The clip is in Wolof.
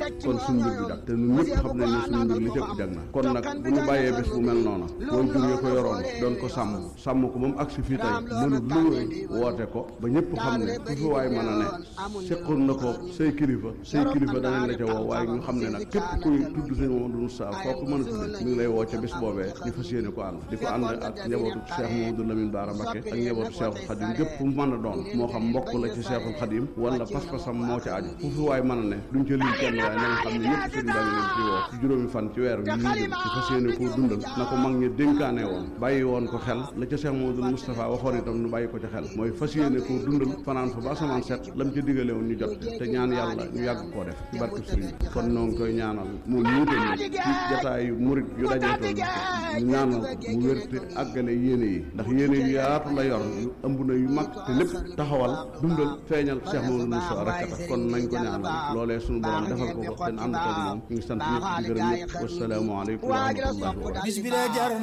kon suñu mbir du jag te ñun ñëpp xam nañ ne suñu mbir li jëpp jag na kon nag bu ñu bàyyee bés bu mel noona woy jur ya ko yoroon doon ko sàmm sàmm ko moom agsi fii tey mënut lu woote ko ba ñëpp xam ne ku fi waay mën a ne seqoon na ko say kilifa say kilifa danañ la ca woo waaye ñu xam ne nag képp kuy tudd sëñ Mamadou Moussa foo ko mën a tudde mi ngi lay woo ca bés boobee ñu fas yéene ko ànd di ko ànd ak njabootu Cheikh Mamadou Lamine Bara Mbacké ak njabootu Cheikhul Khadim gépp fu mu mën a doon moo xam mbokk la ci Cheikhul Khadim wala pas-pasam moo ca aju fu fi waay mën a ne duñ ca lim kenn waaye na nga xam ne ñëpp sëñ baa ngi leen ci woo ci juróomi fan ci weer wi ñu jëm ci fas yéene koo dundal na ko mag ñi dénkaane woon bàyyi woon ko xel la ca Cheikh Mamadou Moustapha waxoon itam nu bàyyi ko ca xel mooy fas yéene koo dundal fanaan fa ba asamaan set lam ca digale woon ñu jot te ñaan yàlla ñu yàgg koo def ci barke sëriñ bi kon noo ngi koy ñaanal moom ñuute ni ci jataayu murit yu dajeetoon ñu ñaanal ko mu wér te àggale yéene yi ndax yéene yu yaatu la yor yu ëmb na yu mag te lépp taxawal dundal feeñal Cheikh Mamadou Moustapha rek tax kon nañ ko ñaanal loolee suñu borom defal ko ko te ànd ko moom ñu ngi sant ñëpp di gërëm ñëpp wassalaamu aleykum wa rahmatullahi wa barakatuh